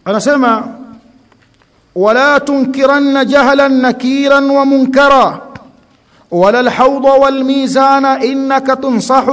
anasema wala tunkiranna jahlan nakiran wa munkara ولا الحوض والميزان إنك تنصح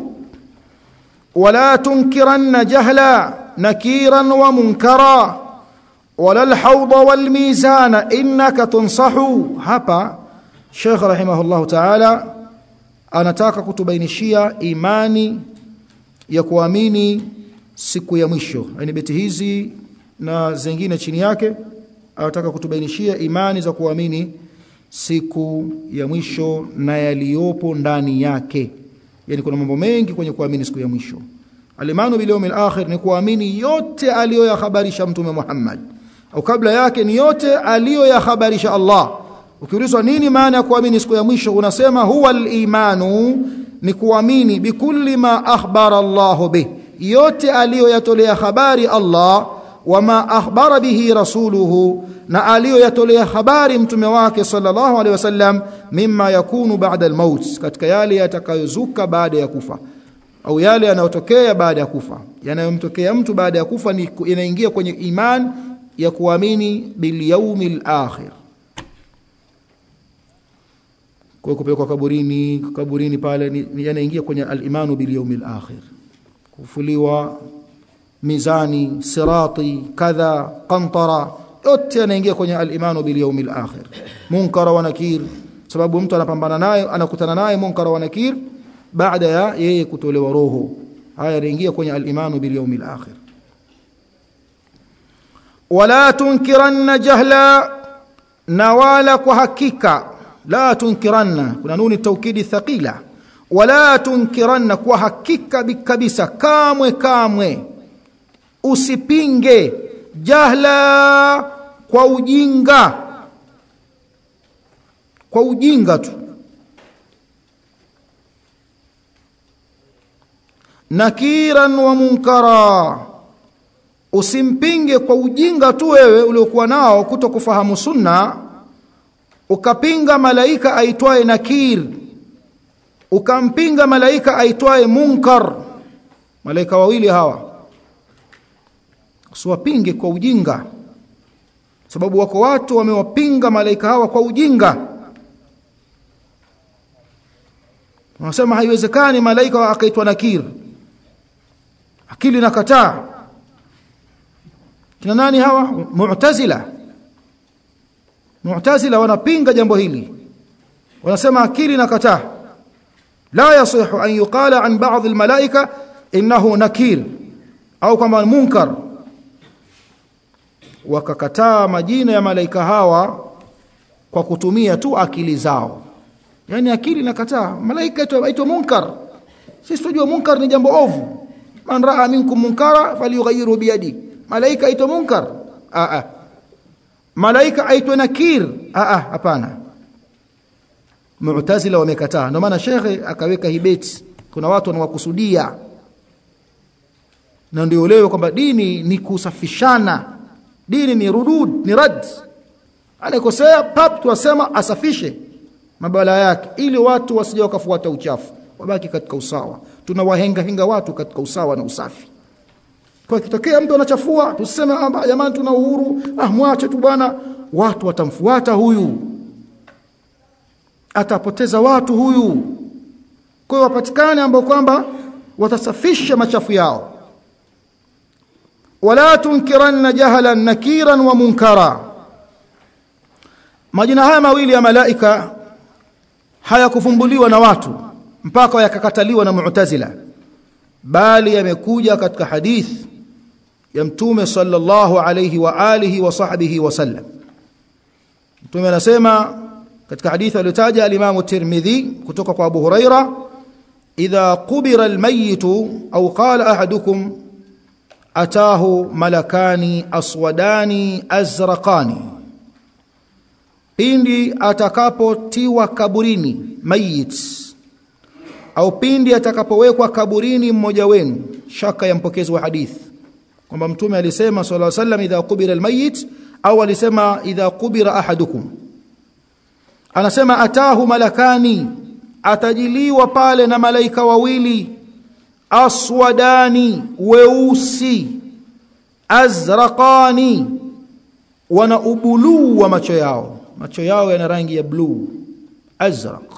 ولا تنكرن جهلا نكيرا ومنكرا ولا الحوض والميزان إنك تنصح هبا شيخ رحمه الله تعالى anataka kutubainishia imani ya kuamini siku ya mwisho yani beti hizi na zingine chini yake anataka kutubainishia imani za kuamini siku ya mwisho na yaliyopo ndani yake yani kuna mambo mengi kwenye kuamini siku ya mwisho alimanu bil yawmil akhir ni kuamini yote aliyoyahabarisha mtume Muhammad au kabla yake ni yote aliyoyahabarisha Allah ukiulizwa nini maana ya kuamini siku ya mwisho unasema huwa al-imanu ni kuamini bikulli ma akhbara Allah bih yote aliyoyatolea habari Allah wama akhbara bihi rasuluhu na aliyoyatolea habari mtume wake sallallahu alaihi wasallam mimma yakunu ba'da al-maut katika yale yatakayozuka baada ya kufa au yale yanayotokea baada ya kufa yanayomtokea mtu baada ya kufa ni inaingia kwenye iman ya kuamini bil yaumil akhir kwa kupelekwa kaburini kaburini pale ni yanaingia kwenye al-imanu bil yaumil akhir kufuliwa mizani sirati kadha qantara yote yanaingia kwenye al-imanu bil yawmil akhir munkara wa nakir sababu mtu anapambana naye anakutana naye munkara wa nakir baada ya yeye kutolewa roho haya yanaingia kwenye al-imanu bil yawmil akhir wala tunkiranna jahla na wala kwa hakika la tunkiranna kuna nuni taukidi thaqila wala tunkiranna kwa hakika kabisa kamwe kamwe usipinge jahla kwa ujinga kwa ujinga tu nakiran wa munkara usimpinge kwa ujinga tu wewe uliokuwa nao kuto kufahamu sunna ukapinga malaika aitwaye nakir ukampinga malaika aitwaye munkar malaika wawili hawa usiwapinge kwa ujinga sababu wako watu wamewapinga malaika hawa kwa ujinga wanasema haiwezekani malaika akaitwa nakir akili nakataa kina nani hawa mu'tazila mu'tazila wanapinga jambo hili wanasema akili nakataa la yasihu an yuqala an ba'd almalaika innahu nakir au kama munkar wakakataa majina ya malaika hawa kwa kutumia tu akili zao yani akili nakataa malaika aitwa munkar sisi tunajua munkar ni jambo ovu man raa minkum munkara falyughayyiru biyadi malaika aitwa munkar a a malaika aitwa nakir a a hapana mu'tazila wamekataa ndio maana shekhe akaweka hibeti kuna watu wanawakusudia na ndio leo kwamba dini ni kusafishana dini ni rudud ni rad anakosea pap tuwasema asafishe mabala yake ili watu wasije wakafuata uchafu wabaki katika usawa tunawahenga henga watu katika usawa na usafi kwa kitokea mtu anachafua tuseme jamani tuna uhuru ah mwache tu bwana watu watamfuata huyu atapoteza watu huyu kwa hiyo wapatikane ambao kwamba watasafisha machafu yao wala tunkiranna jahalan nakiran wa munkara majina haya mawili ya malaika hayakufumbuliwa na watu mpaka yakakataliwa na mu'tazila bali yamekuja katika hadith ya mtume sallallahu alayhi wa alihi wa sahbihi wasallam mtume anasema katika hadithi aliyotaja al-Imam Tirmidhi kutoka kwa Abu Huraira idha qubira al-mayyit au qala ahadukum atahu malakani aswadani azraqani pindi atakapotiwa kaburini mayit au pindi atakapowekwa kaburini mmoja wenu shaka ya mpokezi wa hadithi kwamba mtume alisema sallallahu alaihi wasallam idha qubira almayit au alisema idha qubira ahadukum anasema atahu malakani atajiliwa pale na malaika wawili aswadani weusi azraqani wana ubuluu wa macho yao macho yao yana rangi ya bluu azraq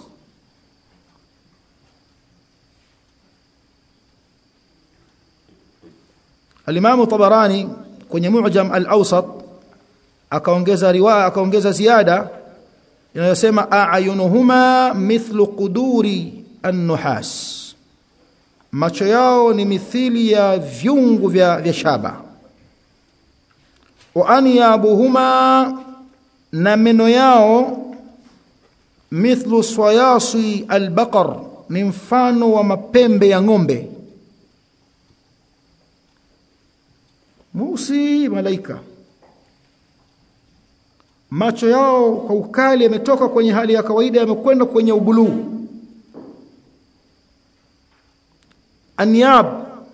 Al-Imam Tabarani kwenye Mu'jam al-Awsat akaongeza riwaya akaongeza ziada inayosema a'yunuhuma mithlu quduri an-nuhas macho yao ni mithili ya vyungu vya, vya shaba wa anyabuhuma na meno yao mithlu swayasi albaqar ni mfano wa mapembe ya ng'ombe musi malaika macho yao kwa ukali yametoka kwenye hali ya kawaida yamekwenda kwenye ubuluu anyab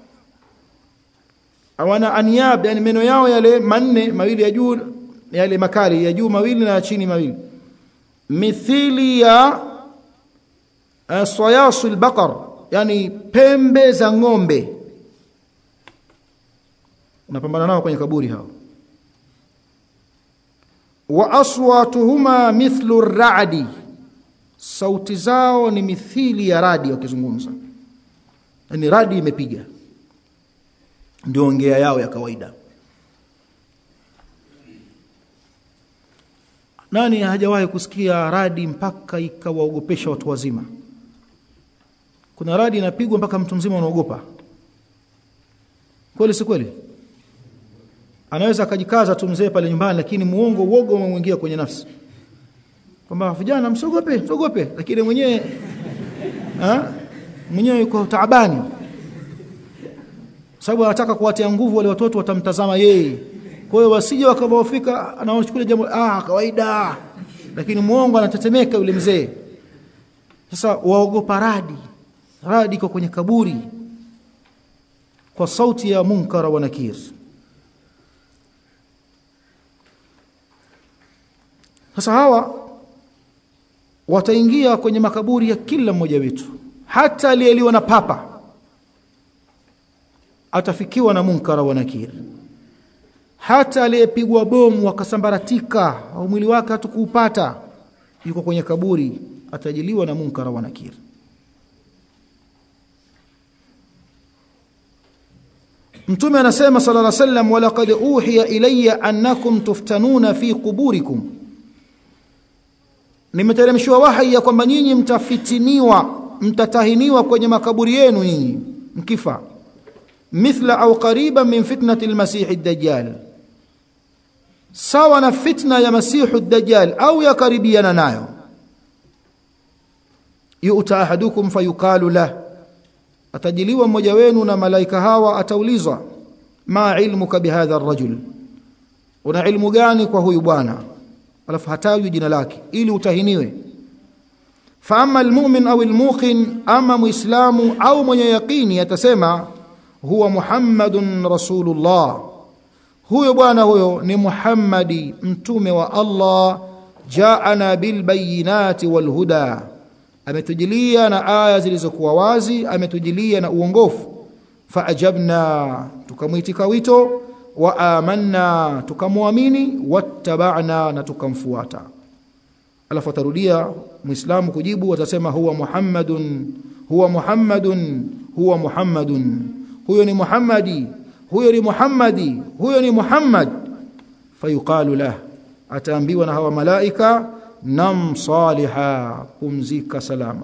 awana anyab yani meno yao yale manne mawili ya juu yale makali ya juu mawili na ya chini mawili mithili ya uh, sayasul baqar yani pembe za ng'ombe unapambana nao kwenye kaburi hao wa aswatuhuma mithlu radi sauti zao ni mithili ya radi wakizungumza yani radi imepiga ndio ongea yao ya kawaida nani hajawahi kusikia radi mpaka ikawaogopesha watu wazima kuna radi inapigwa mpaka mtu mzima unaogopa kweli si kweli anaweza akajikaza tu mzee pale nyumbani lakini muongo uoga umemwingia kwenye nafsi kwamba vijana msiogope msiogope lakini mwenyewe mwenyewe yuko taabani sababu anataka kuwatia nguvu wale watoto watamtazama yeye kwa hiyo wasije wakabofika anaochukulia jambo ah kawaida lakini muongo anatetemeka yule mzee sasa waogopa radi radi iko kwenye kaburi kwa sauti ya munkara wa nakir sasa hawa wataingia kwenye makaburi ya kila mmoja wetu hata aliyeliwa na papa atafikiwa na munkara wa nakir hata aliyepigwa bomu akasambaratika au mwili wake hatukuupata yuko kwenye kaburi atajiliwa na munkara wa nakir Mtume anasema sallallahu alaihi wasallam walaqad uhiya ilayya annakum tuftanuna fi quburikum Nimeteremshwa wahi ya kwamba nyinyi mtafitiniwa mtatahiniwa kwenye makaburi yenu nyinyi mkifa mithla au qariban min fitnati almasih ad-dajjal sawa na fitna ya masihu ad-dajjal au yakaribiana nayo yu'ta ahadukum fayuqalu lahu atajiliwa mmoja wenu na malaika hawa ataulizwa ma ilmuka bihadha ar-rajul una ilmu gani kwa huyu bwana alafu hatajwi jina lake ili utahiniwe fa amma almu'min au almuqin ama muislamu au mwenye yaqini atasema huwa muhammadun rasulullah huyo bwana huyo ni muhammadi mtume wa Allah jaana bil bayinati wal huda ametujilia na aya zilizokuwa wazi ametujilia na uongofu faajabna tukamwitika wito wa amanna tukamwamini wattaba'na na tukamfuata alafu atarudia muislamu kujibu atasema huwa muhammadun huwa muhammadun huwa muhammadun huyo ni muhammadi huyo ni muhammadi huyo ni muhammad fayuqalu lah ataambiwa na hawa malaika nam saliha pumzika salama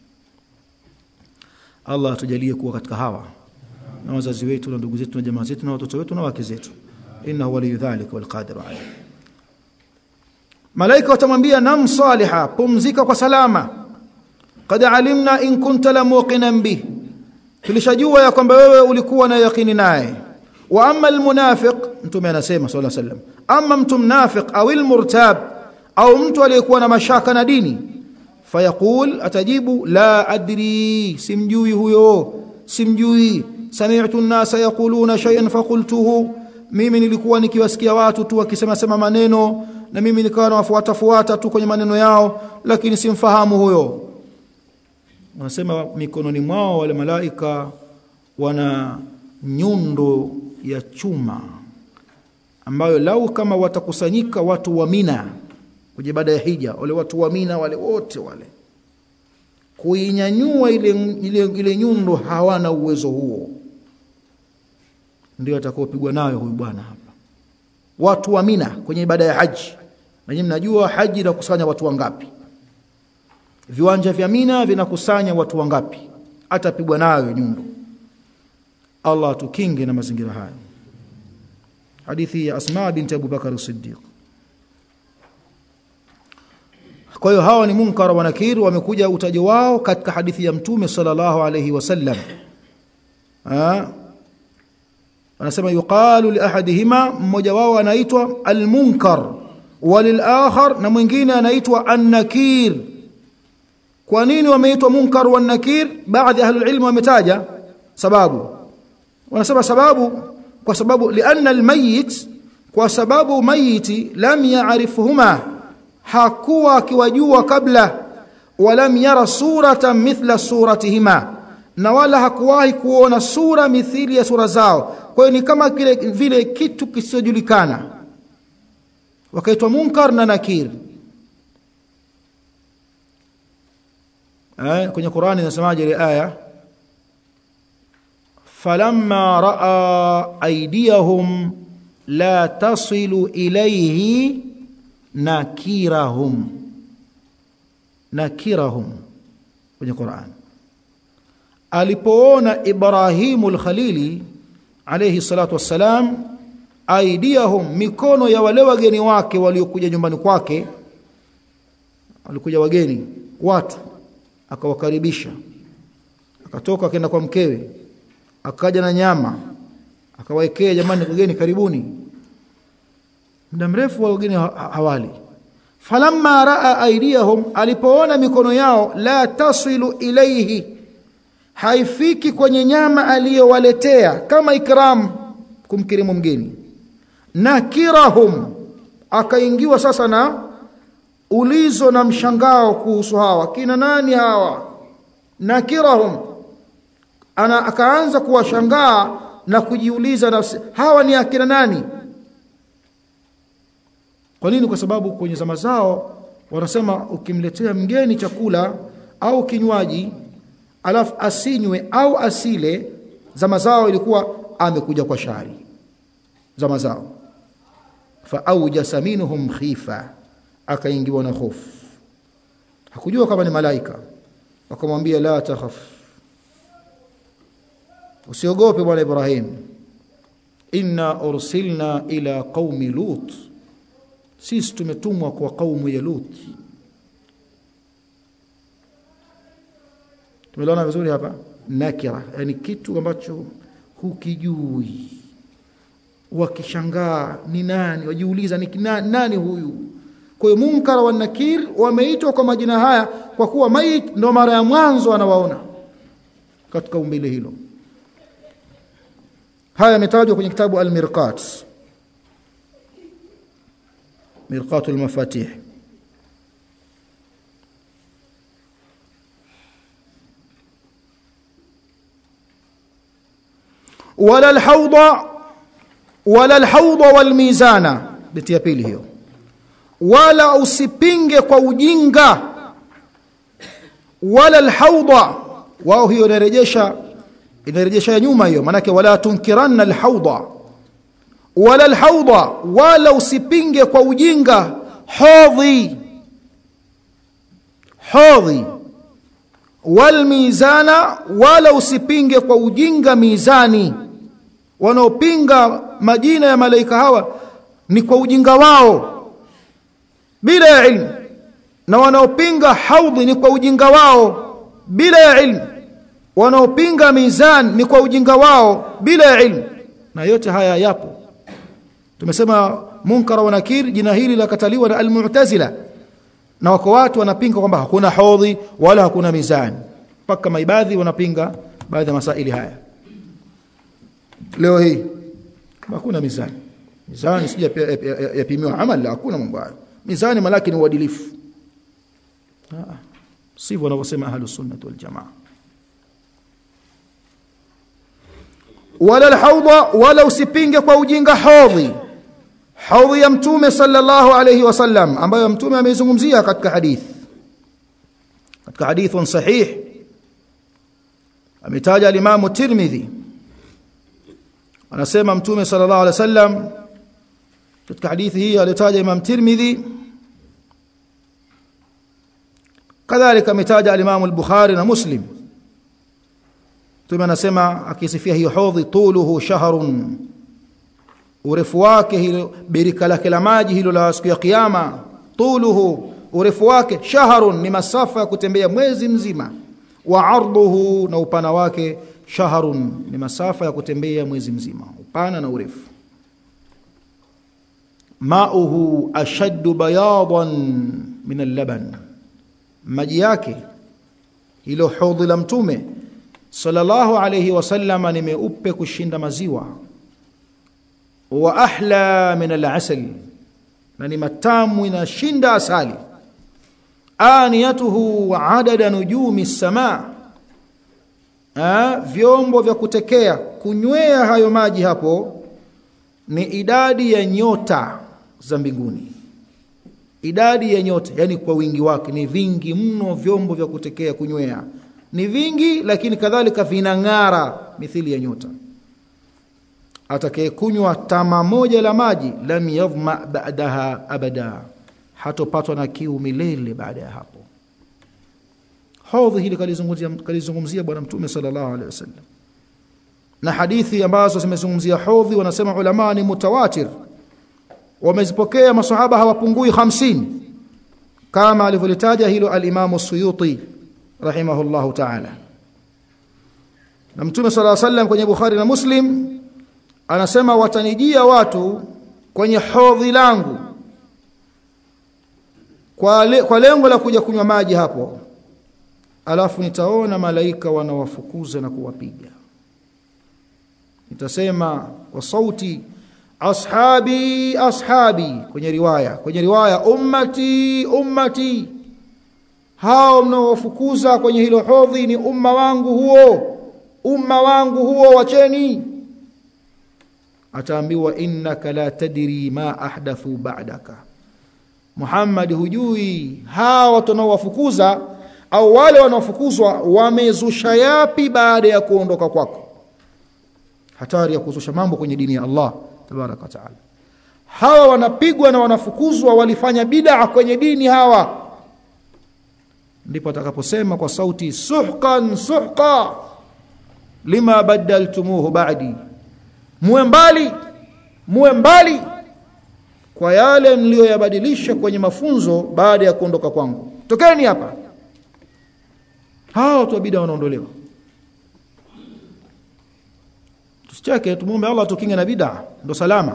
Allah atujalie kuwa katika hawa na wazazi wetu na ndugu zetu na jamaa zetu na watoto wetu na wake zetu innahu waliyu dhalika wal qadir alayh malaika watamwambia nam saliha pumzika kwa salama qad alimna in kunta la muqinan bih tulishajua ya kwamba wewe ulikuwa na yakini naye wa amma almunafiq mtume anasema sallallahu alayhi wasallam amma mtu mnafiq au almurtab au mtu aliyekuwa na mashaka na dini fayaqul atajibu la adri simjui huyo simjui sami'tu an-nasa yaquluna shay'an faqultuhu mimi nilikuwa nikiwasikia watu tu wakisema sema maneno na mimi nikawa nawafuata fuata tu kwenye maneno yao lakini simfahamu huyo wanasema mikononi mwao wale malaika wana nyundo ya chuma ambayo lau kama watakusanyika watu wa Mina kwenye ibada ya hija wale watu wa Mina wale wote wale kuinyanyua ile, ile, ile nyundo hawana uwezo huo ndio atakaopigwa nayo huyu bwana hapa watu wa Mina kwenye ibada ya haji na nyinyi mnajua haji inakusanya watu wangapi viwanja vya Mina vinakusanya watu wangapi atapigwa nayo nyundo Allah atukinge na mazingira haya hadithi ya Asma binti Abu Bakar Siddiq kwa hiyo hawa ni munkar wa nakir wamekuja utajo wao katika hadithi ya mtume sallallahu alayhi wasallam anasema yuqalu li ahadihima mmoja wao anaitwa almunkar walilakhar na mwingine anaitwa annakir kwa nini wameitwa munkar wa nakir baadhi ya ahlul ilm wametaja sababu wanasema sababu kwa sababu lianna almayit kwa sababu mayiti lam ya'rifuhuma hakuwa akiwajua kabla walam yara suratan mithla suratihima na wala hakuwahi kuona sura mithili ya sura zao kwa hiyo ni kama kile vile kitu kisichojulikana wakaitwa munkar na nakir eh kwenye Qur'ani inasemaje ile aya falamma raa aydiyahum la tasilu ilayhi nakirahum nakirahum kwenye Qur'an alipoona Ibrahimu al-Khalili alayhi salatu wassalam aidiyahum mikono ya wale wageni wake waliokuja nyumbani kwake walikuja wageni watu akawakaribisha akatoka akaenda kwa mkewe akaja na nyama akawaekea jamani wageni karibuni muda mrefu wageni hawali falamma raa aidiyahum alipoona mikono yao la tasilu ilayhi haifiki kwenye nyama aliyowaletea kama ikram kumkirimu mgeni nakirahum akaingiwa sasa na ulizo na mshangao kuhusu hawa kina nani hawa nakirahum ana akaanza kuwashangaa na kujiuliza nafsi hawa ni akina nani kwa nini kwa sababu kwenye zama zao wanasema ukimletea mgeni chakula au kinywaji alafu asinywe au asile zama zao ilikuwa amekuja kwa shari zama zao fa aujasa minhum khifa akaingiwa na hofu hakujua kama ni malaika wakamwambia la takhaf usiogope bwana Ibrahim inna ursilna ila qaumi lut sisi tumetumwa kwa kaumu ya lut tumeona vizuri hapa nakira yani kitu ambacho hukijui wakishangaa ni nani wajiuliza ni nani, nani huyu kwa hiyo munkar wa nakir wameitwa kwa majina haya kwa kuwa mait ndo mara ya mwanzo anawaona katika umbile hilo haya yametajwa kwenye kitabu al-mirqat mirqat al-mafatih wala al-hawda wala al-hawda wal-mizana beti ya pili hiyo wala usipinge kwa ujinga wala al-hawda wao hiyo inarejesha inarejesha nyuma hiyo manake wala tunkiranna al-hawda wala al-hawda wala usipinge kwa ujinga hodhi hodhi wal mizana wala usipinge kwa ujinga mizani wanaopinga majina ya malaika hawa ni kwa ujinga wao bila ya ilmu na wanaopinga haudhi ni kwa ujinga wao bila ya ilmu wanaopinga mizan ni kwa ujinga wao bila ya ilmu na yote haya yapo tumesema munkar wa nakir jina hili lakataliwa na almu'tazila na wako watu wanapinga kwamba hakuna haudhi wala hakuna mizani mpaka maibadhi wanapinga baadhi ya masaili haya leo hii hakuna mizani mizani sija yapimiwa amali hakuna mambo hayo mizani malaki ni uadilifu sivyo wanavyosema ahlus sunnah wal jamaa wala alhawda wala usipinge kwa ujinga hodhi haudhi ya mtume sallallahu alayhi wasallam ambayo mtume ameizungumzia katika hadith katika hadithun sahih ametaja al-Imam Tirmidhi anasema mtume sallallahu alayhi wasallam katika hadithi hii alitaja Imam Tirmidhi kadhalika ametaja al-Imam al-Bukhari na Muslim mtume anasema akisifia hiyo hodhi tuluhu shahrun urefu wake hilo birika lake la maji hilo la siku ya kiyama tuluhu urefu wake shahrun ni masafa ya kutembea mwezi mzima wa arduhu na upana wake shahrun ni masafa ya kutembea mwezi mzima upana na urefu mauhu ashaddu bayadan min al-laban maji yake hilo hodhi la mtume sallallahu alayhi wasallama ni meupe kushinda maziwa wa ahla min al-asal na ni matamu inashinda asali aniyatuhu adada nujumi samaa vyombo vya kutekea kunywea hayo maji hapo ni idadi ya nyota za mbinguni idadi ya nyota yani kwa wingi wake ni vingi mno vyombo vya kutekea kunywea ni vingi lakini kadhalika vinang'ara mithili ya nyota atakayekunywa tama moja la maji lam yadhma ba'daha abada hatopatwa na kiu milele baada ya hapo hodhi hili kalizungumzia kalizungumzia bwana mtume sallallahu alaihi wasallam na hadithi ambazo zimezungumzia hodhi wanasema ulama ni mutawatir wamezipokea masahaba hawapungui 50 kama alivyolitaja hilo al-Imam Suyuti rahimahullahu ta'ala na mtume sallallahu alaihi wasallam kwenye Bukhari na Muslim anasema watanijia watu kwenye hodhi langu kwa, le, kwa lengo la kuja kunywa maji hapo alafu nitaona malaika wanawafukuza na kuwapiga nitasema kwa sauti ashabi ashabi kwenye riwaya kwenye riwaya ummati ummati hao mnaowafukuza kwenye hilo hodhi ni umma wangu huo umma wangu huo wacheni ataambiwa innaka la tadri ma ahdathu ba'daka Muhammad hujui hawa watu wanaowafukuza au wale wanaofukuzwa wamezusha yapi baada ya kuondoka kwako hatari ya kuzusha mambo kwenye dini ya Allah tabaraka taala hawa wanapigwa na wanafukuzwa walifanya bid'a kwenye dini hawa ndipo atakaposema kwa sauti suhqan suhqa lima badaltumuhu ba'di muwe mbali muwe mbali kwa yale niliyoyabadilisha kwenye mafunzo baada ya kuondoka kwangu tokeni hapa hao watu wa bid'a wanaondolewa tusicheke tumuombe Allah tukinge na bid'a ndo salama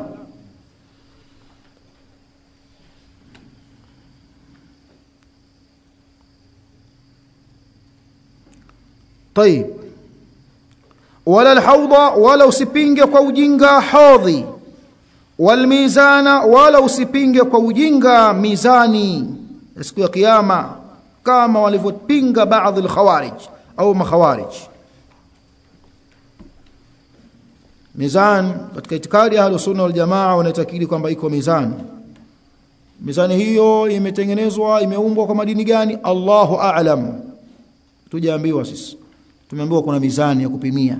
طيب ولا الحوض ولا usipinge kwa ujinga hodhi walmizana wala usipinge kwa ujinga mizani siku ya kiyama kama walivyopinga baadhi alkhawarij au makhawarij mizan katika itikadi ya ahlus sunna wal jamaa wanaitakidi kwamba iko mizani mizani hiyo imetengenezwa imeumbwa kwa madini gani Allahu a'lam tujaambiwa sisi tumeambiwa kuna mizani ya kupimia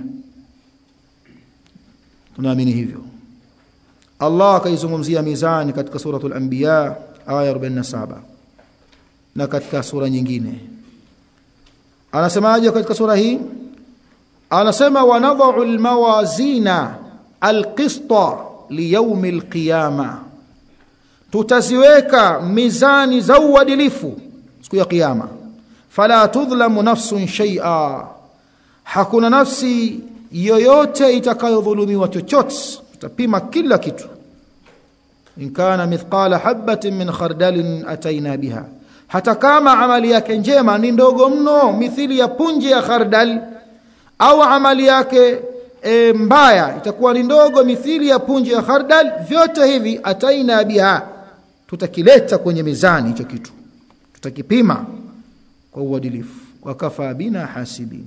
tunaamini hivyo Allah akaizungumzia mizani katika suratul anbiya aya 47 na katika sura nyingine anasemaje katika sura hii anasema wanadha'u almawazina alqista liyawm alqiyama tutaziweka mizani za uadilifu siku ya kiyama fala tudhlamu nafsun shay'a hakuna nafsi yoyote itakayodhulumiwa chochote tutapima kila kitu in kana mithqala habatin min khardalin ataina biha hata kama amali yake njema ni ndogo mno mithili ya punje ya khardal au amali yake e, mbaya itakuwa ni ndogo mithili ya punje ya khardal vyote hivi ataina biha tutakileta kwenye mizani hicho kitu tutakipima kwa uadilifu wakafa bina hasibin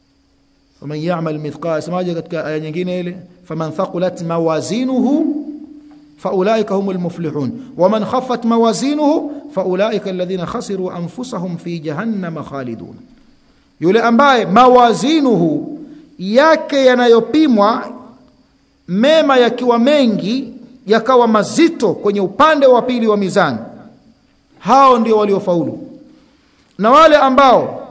faman ya'mal mithqala samaje katika aya nyingine ile faman thaqulat mawazinuhu faulaika humul muflihun waman khaffat mawazinuhu faulaika alladhina khasiru anfusahum fi jahannama khalidun yule ambaye mawazinuhu yake yanayopimwa mema yakiwa mengi yakawa mazito kwenye upande wa pili wa mizani hao ndio waliofaulu na wale ambao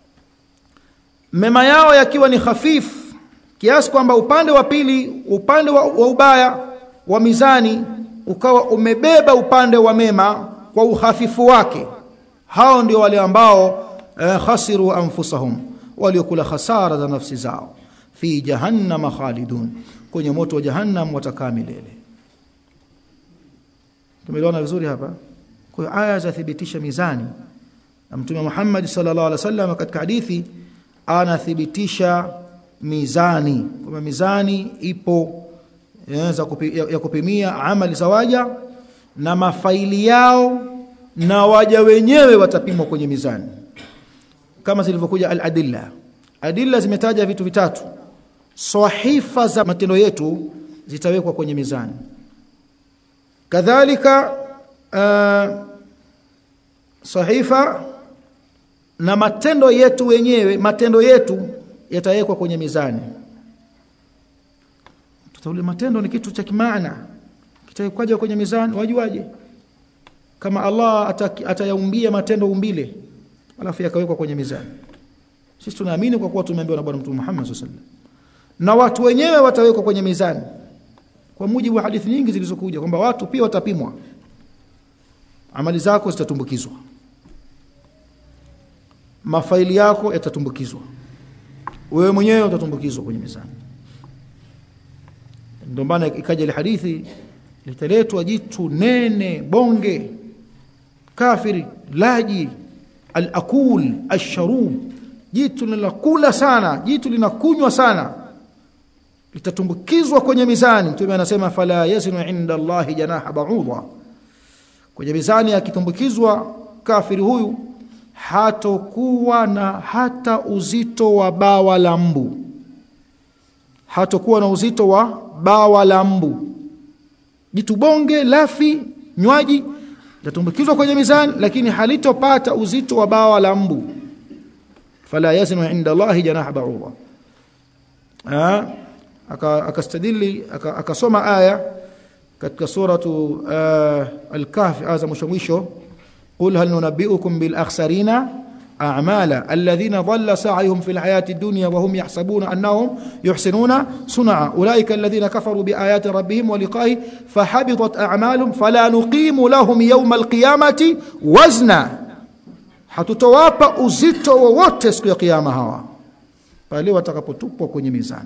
mema yao yakiwa ni hafifu kiasi kwamba upande wa pili upande wa, wa ubaya wa mizani ukawa umebeba upande wa mema kwa uhafifu wake hao ndio wale ambao eh, khasiru anfusahum waliokula hasara za nafsi zao fi jahannama khalidun kwenye moto wa jahannam watakaa milele tumeelewana vizuri hapa kwa hiyo aya zathibitisha mizani na mtume Muhammad sallallahu alaihi wasallam katika hadithi anathibitisha mizani kwamba mizani ipo ya, kupi, ya, ya kupimia amali za waja na mafaili yao na waja wenyewe watapimwa kwenye mizani kama zilivyokuja al-adilla adilla zimetaja vitu vitatu sahifa za matendo yetu zitawekwa kwenye mizani kadhalika uh, sahifa na matendo yetu wenyewe matendo yetu yatawekwa kwenye mizani tutaule matendo ni kitu cha kimaana kitawekwaje kwenye mizani wajuaje kama Allah atayaumbia matendo umbile alafu yakawekwa kwenye mizani sisi tunaamini kwa kuwa tumeambiwa na bwana mtume Muhammad sallallahu alaihi wasallam na watu wenyewe watawekwa kwenye mizani kwa mujibu wa hadithi nyingi zilizokuja kwamba watu pia watapimwa amali zako zitatumbukizwa mafaili yako yatatumbukizwa wewe mwenyewe utatumbukizwa kwenye mizani ndio maana ikaja ile hadithi litaletwa jitu nene bonge kafiri laji al-akul ash-sharub jitu linakula sana jitu linakunywa sana litatumbukizwa kwenye mizani mtume anasema fala yazinu inda Allahi janaha ba'udha kwenye mizani akitumbukizwa kafiri huyu hatokuwa na hata uzito wa bawa la mbu hatokuwa na uzito wa bawa la mbu jitu bonge lafi nywaji litatumbukizwa kwenye mizani lakini halitopata uzito wa bawa la mbu fala yazinu inda Allahi janaha ba'udha akastadili akasoma aya katika suratu uh, al-kahf aya mwisho mwisho qul hal nunabbiukum bil akhsarina a'mala alladhina dhalla sa'yuhum fil hayati dunya wa hum yahsabuna annahum yuhsinuna sun'a ulaika alladhina kafaru bi ayati rabbihim wa liqa'i fahabitat a'maluhum fala nuqimu lahum yawma al-qiyamati wazna hatutowapa uzito wowote siku ya kiyama hawa pale watakapotupwa kwenye mizani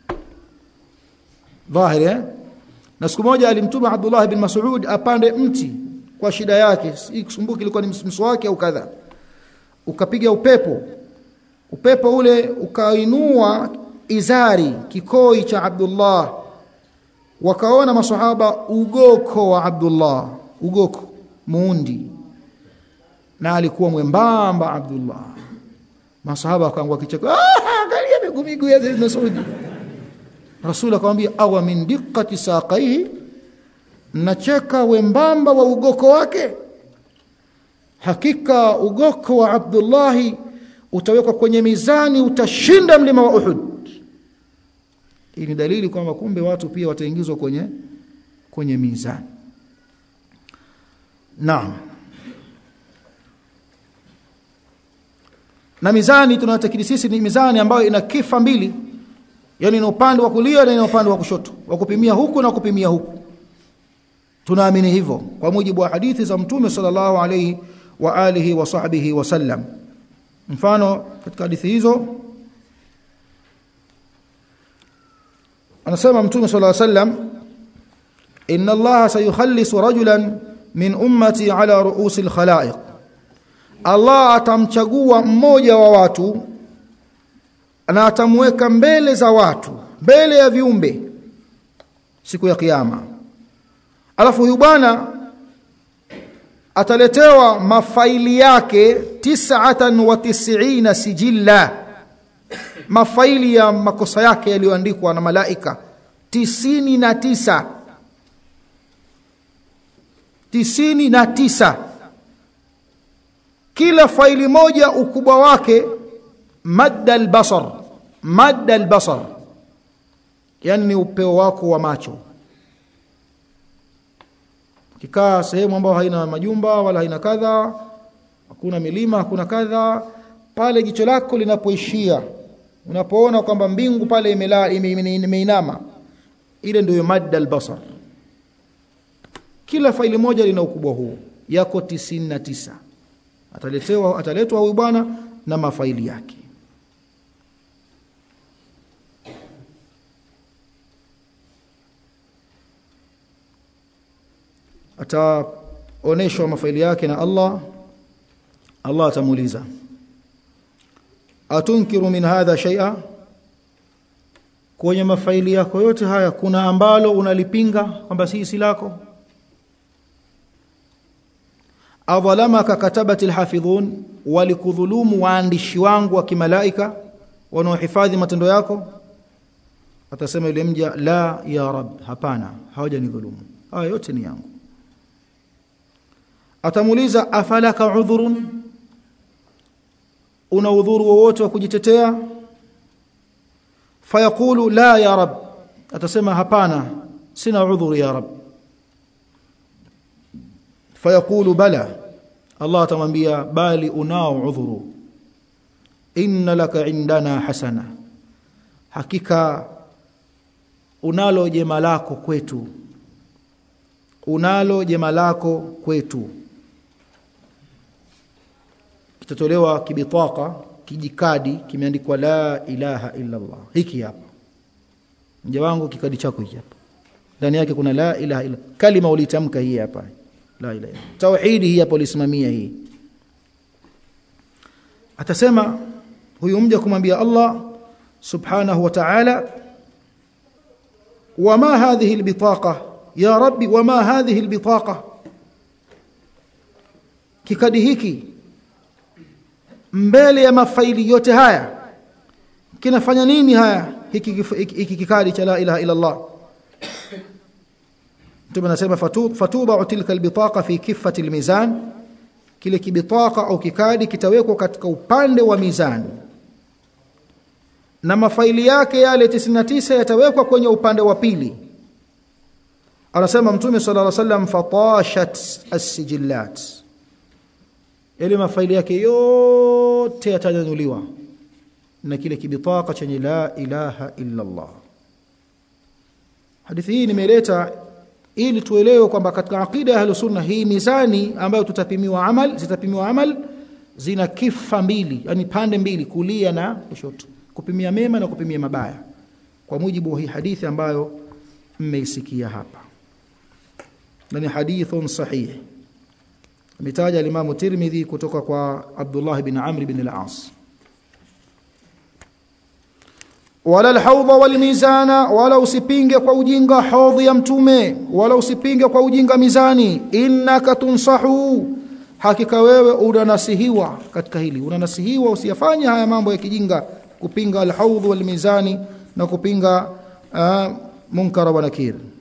dhahiri eh? na siku moja alimtuma Abdullah bin Mas'ud apande mti kwa shida yake ikusumbuki ilikuwa ni mswaki au kadha ukapiga upepo upepo ule ukainua izari kikoi cha Abdullah wakaona masahaba ugoko wa Abdullah ugoko muundi na alikuwa mwembamba Abdullah masahaba wakaangua kicheko ah angalia miguu miguu ya Mas'ud Rasul akamwambia awa min diqqati saqaihi nacheka wembamba wa ugoko wake hakika ugoko wa Abdullahi utawekwa kwenye mizani utashinda mlima wa Uhud hii ni dalili kwamba kumbe watu pia wataingizwa kwenye kwenye mizani naam na mizani tunayotakidi sisi ni mizani ambayo ina kifa mbili yani ina upande wa kulia na ina upande wa kushoto wa kupimia huku na kupimia huku tunaamini hivyo kwa mujibu wa hadithi za mtume sallallahu alayhi wa alihi wa sahbihi wasallam mfano katika hadithi hizo anasema mtume sallallahu alayhi wasallam inna allaha sayukhallisu rajulan min ummati ala ru'usi alkhalaiq Allah atamchagua mmoja wa watu na atamweka mbele za watu mbele ya viumbe siku ya kiyama alafu huyu bwana ataletewa mafaili yake tis'atan wa tis'ina sijilla mafaili ya makosa yake yaliyoandikwa na malaika tisini na tisa tisini na tisa kila faili moja ukubwa wake madda albasar madda albasar yani ni upeo wako wa macho ukikaa sehemu ambayo haina majumba wala haina kadha hakuna milima hakuna kadha pale jicho lako linapoishia unapoona kwamba mbingu pale imeinama ime, ime, ime ile ndio madda albasar kila faili moja lina ukubwa huu yako 99 ataletewa ataletwa huyu bwana na mafaili yake ataoneshwa mafaili yake na Allah Allah atamuuliza atunkiru min hadha shay'a kwenye mafaili yako yote haya kuna ambalo unalipinga kwamba si si lako adhalamaka katabati alhafidhun walikudhulumu waandishi wangu wa kimalaika wanaohifadhi matendo yako atasema yule mja la ya rab hapana hawajanidhulumu haya yote ni yangu atamuuliza afalaka udhurun una udhuru wowote wa kujitetea fayaqulu la ya rab atasema hapana sina udhuru ya rab fayaqulu bala Allah atamwambia bali unao udhuru inna laka indana hasana hakika unalo jema lako kwetu unalo jema lako kwetu kitatolewa kibitaka kijikadi kimeandikwa la ilaha illa Allah hiki hapa mja wangu kikadi chako hiki hapa ndani yake kuna la ilaha illa kalima ulitamka hii hapa la ilaha tauhidi hii hapo lisimamia hii atasema huyu mja kumwambia Allah subhanahu wa ta'ala wama hadhihi albitaqa ya rabbi wama hadhihi albitaqa kikadi hiki mbele ya mafaili yote haya kinafanya nini haya hiki hiki kikadi cha la ilaha illa Allah Mtume anasema fatuba tilka albitaqa fi kiffati almizan kile kibitaqa au kikadi kitawekwa katika upande wa mizani na mafaili yake yale 99 yatawekwa kwenye upande wa pili anasema mtume sallallahu alaihi wasallam fatashat as-sijillat yale mafaili yake yote yatanyanyuliwa na kile kibitaka chenye la ilaha illa Allah hadithi hii nimeleta ili tuelewe kwamba katika aqida ya ahlus sunna hii mizani ambayo tutapimiwa amal zitapimiwa amal zina kifa mbili yani pande mbili kulia na kushoto kupimia mema na kupimia mabaya kwa mujibu wa hii hadithi ambayo mmeisikia hapa na ni hadithun sahih ametaja al-Imam Tirmidhi kutoka kwa Abdullah bin Amr bin al-As wala al-hawd wal mizana wala usipinge kwa ujinga haudhi ya mtume wala usipinge kwa ujinga mizani innaka tunsahu hakika wewe unanasihiwa katika hili unanasihiwa usiyafanye haya mambo ya kijinga kupinga al-hawd wal mizani na kupinga uh, munkara wa nakir